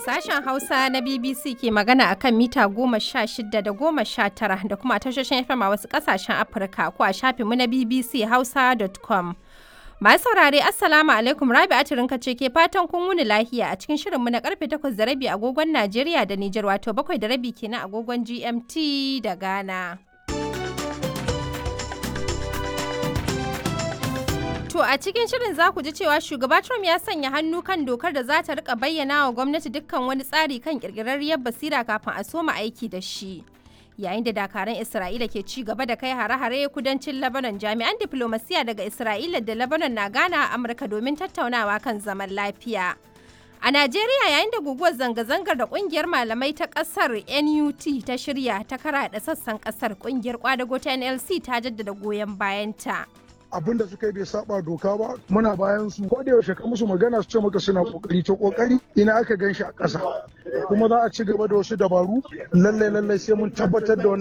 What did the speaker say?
Sashen Hausa na BBC ke magana a kan mita goma sha shida da goma sha tara da kuma tashoshin FM a wasu ƙasashen Afirka ko a shafinmu na BBC Hausa.com. Masu saurare Assalamu alaikum Rabi Atirinka ce ke fatan kun wuni lahiya a cikin shirinmu na karfe takwas da rabi agogon Najeriya da Nijar wato bakwai da rabi kenan agogon GMT da Ghana. To a cikin shirin za ku ji cewa shugaba Trump ya sanya hannu kan dokar da za ta rika bayyana wa gwamnati dukkan wani tsari kan kirkirarriyar basira kafin a soma aiki da shi. Yayin da dakaran Isra'ila ke ci gaba da kai hare-hare kudancin Lebanon jami'an diplomasiya daga Isra'ila da Lebanon na gana a Amurka domin tattaunawa kan zaman lafiya. A Najeriya yayin da guguwar zanga-zangar da kungiyar malamai ta kasar NUT ta shirya ta karaɗa sassan kasar kungiyar kwadago ta NLC ta jaddada goyon bayanta. abin da suka yi bai saba doka ba muna bayan su ko da yaushe ka musu magana su ce maka suna kokari to kokari ina aka gan shi a ƙasa kuma za a ci gaba da wasu dabaru lallai lallai sai mun tabbatar da wannan